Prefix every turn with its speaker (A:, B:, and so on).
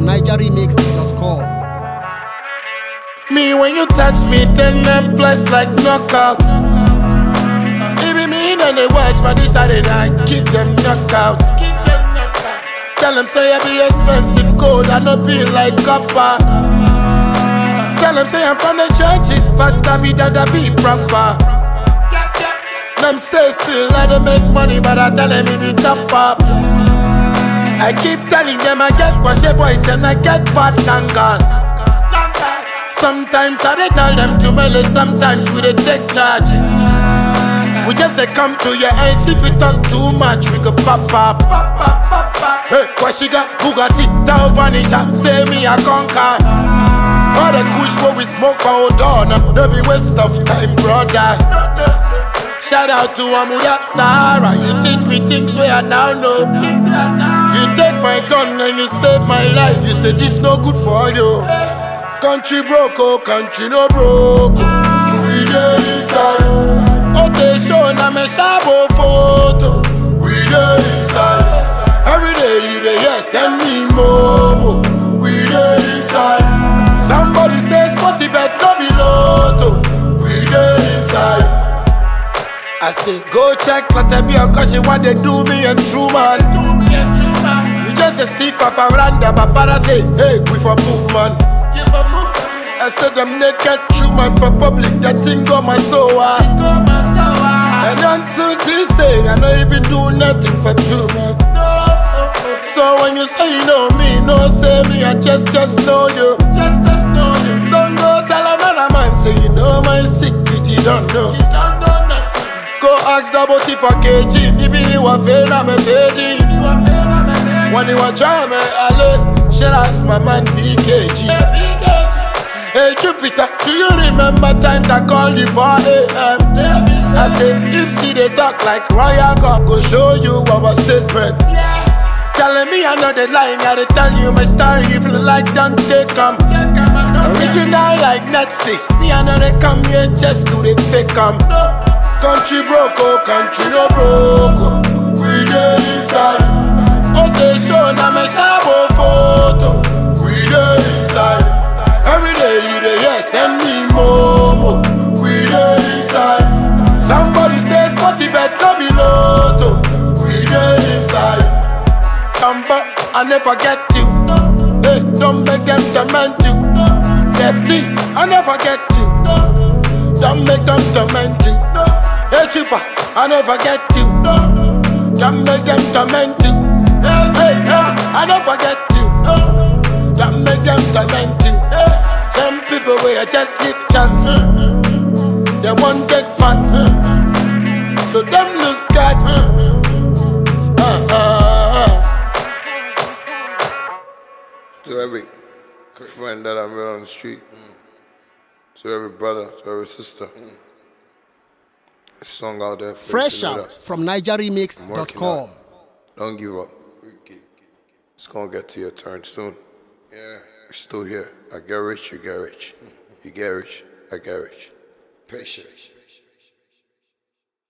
A: NigerRemix.com.
B: Me when you touch me, then them blessed like knockout. Even me then they watch for this Saturday night, keep them knockout. Tell them say I be expensive gold, I no be like copper. Tell them say I'm from the churches, but I be that I be proper. Them say still I don't make money, but I tell them it be top up. I keep telling them I get kwashe boys and I get fat tangas. Sometimes I dey tell them to melee, sometimes we dey take charge. We just dey come to your ends if you talk too much, we go pop up. Hey, Kwashiga, Bugatti, Dow Vanisha, say me I conquer. All the kush what we smoke for hold on, no be waste of time, brother. Shout out to Amuda Sahara, you teach me things where I now know. You take my gun and you save my life, you say this no good for you. Country broke, oh, country no broke. oh. We dey inside. Okay, show na me shabo photo. We dey inside. Every day you dey hear send me momo. We dey inside. Somebody say sporty bet no be lotto. We dey inside. I say go check Latabia cause she want they do me and true man. You just a stiff up around but father say, hey, we for move man. I said them naked true man for public, that thing got my soul. ah. And until this day, I don't even do nothing for true man. So when you say you know me, no say me, I just just know you. Just just know you. Don't go tell a man a man say you know my secret, you don't know. You don't know nothing. Go ask the body for KG, even you a fail, I'm a baby. When you a try me, I should ask my man BKG. Hey Jupiter, do you remember times I called you for AM? I said, if see they talk like Royal God, go show you our statement. Telling me another line, I dey tell you my story if you like, don't take 'em. Original like Netflix, me I know they come here just to the fake 'em. Country broke, oh, country no broke. oh. We dey inside. Okay, show na me shabo photo. We dey inside. Every day you dey hear send me momo. We dey inside. Somebody say sporty bet no be lotto. We dey inside. Number, I never get you. Hey, don't make them torment you. Lefty, I never get you. Don't make them torment you. Hey, cheaper, I never get you. Don't make them torment you. Hey, hey, hey, I never get you. Don't make them torment you. Some people will just give chance. They won't take fans. So them lose God. Uh, uh, uh.
C: To every friend that I met on the street, to every brother, to every sister. A song out there for you
A: Fresh
C: to know
A: out
C: that.
A: from
C: working
A: NigerRemix.com.
C: Don't give up. It's gonna get to your turn soon. Yeah, we're still here. I get rich, you get rich. You get rich, I get rich.
D: Patience.